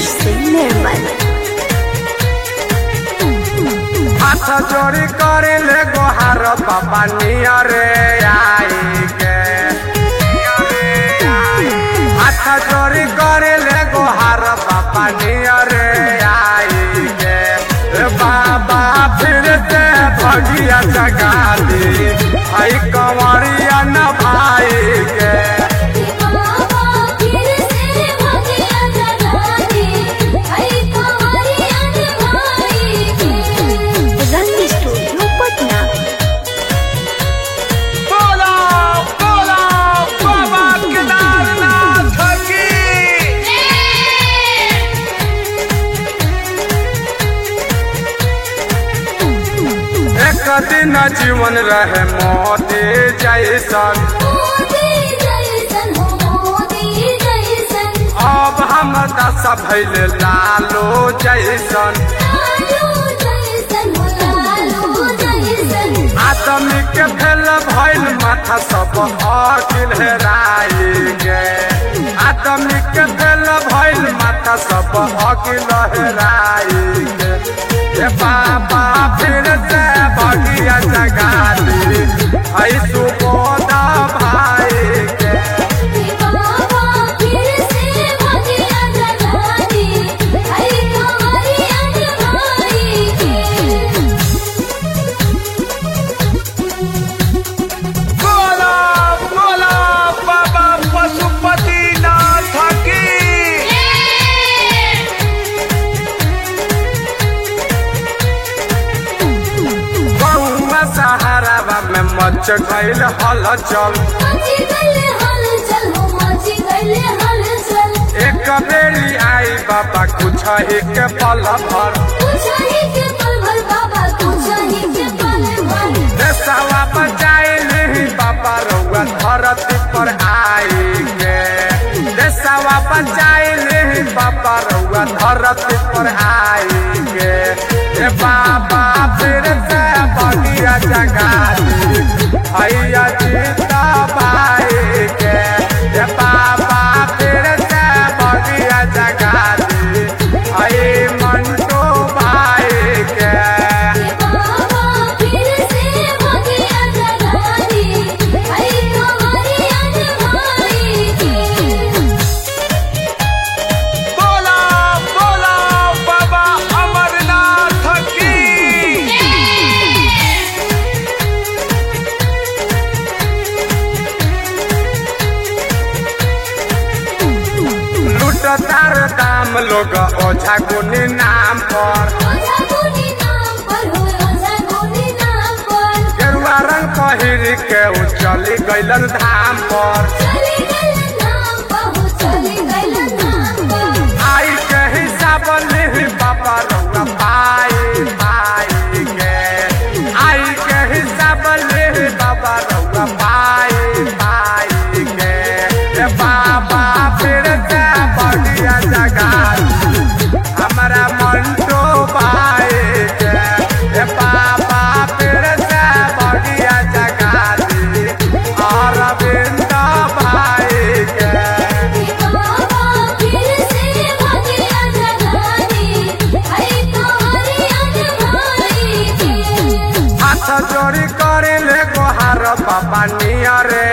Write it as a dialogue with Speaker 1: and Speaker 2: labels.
Speaker 1: से निर्मल
Speaker 2: हाथ जोड़ी करे ले गोहार बाबा नियरे आई के हाथ जोड़ी करे ले गोहार बाबा नियरे आई के ए बाबा फिर से भगिया जगा दी आई कंवरिया न भाई के
Speaker 3: बाबा फिर से भगिया जगा दे आई कंवरिया भाई के
Speaker 1: रंग स्टूडियो पटना
Speaker 2: बोला बोला बाबा केदारनाथ की एक दिन जीवन रहे मोती जैसन
Speaker 3: मोदी जैसन हो मोदी जैसन
Speaker 2: अब हम दस भैल लालो जैसन
Speaker 3: लालू जैसन हो लालू जैसन
Speaker 2: आदमी के भेल भैल माथा सब अकिल हेराई गे आदमी के भेल भैल माथा सब अकिल हेराई गे ए बाबा फिर से बगिया जगा दी ऐ सुबोधा भाई के
Speaker 3: बाबा फिर से भगिया जगा दे आई कंवरिया भाई के
Speaker 2: बोला बोला बाबा पशुपति नाथ की गौवा सहारावा में मच गईल हलचल
Speaker 3: मची गले हलचल हो मची गले हलचल
Speaker 2: एक बेरी आई बाबा कुछ ही के पल भर
Speaker 3: कुछही के पल भर बाबा कुछही के पल भर
Speaker 2: देशवा बचाए नहीं बाबा रउआ धरती पर आई के देशवा बचाए नहीं बाबा रउआ धरती पर आई के ए बाबा फिर से बगिया जगा दी हैया जीता भाई के ए बाबा फिर से बगिया जगा दी है मंटू भाई के
Speaker 3: बाबा फिर से भगिया जगा दी आई कंवरिया भाई के
Speaker 2: बोला बोला बाबा अमरनाथ की लूटतार दाम लोग ओझा गुनी नाम पर
Speaker 3: ओझा गुनी नाम पर हो ओझा गुनी नाम पर
Speaker 2: गेरुआ रंग पहिर के उ चली गइलन धाम पर
Speaker 3: चली गल नाम पर हो चली गल नाम पर
Speaker 2: आई के हिसाब लिही बाबा रउआ पाई पाई के आई के हिसाब लिही बाबा रउआ पाई पाई के ए बाबा फिर से बढ़िया जगा दी हमारा मंटो भाई के ए बाबा फिर से बढ़िया जगा दी अरविंद भाई के
Speaker 3: बाबा फिर से भगिया जगा दी आई कंवरिया भाई के
Speaker 2: हाथ जोड़ी करे ले गोहार बाबा नियरे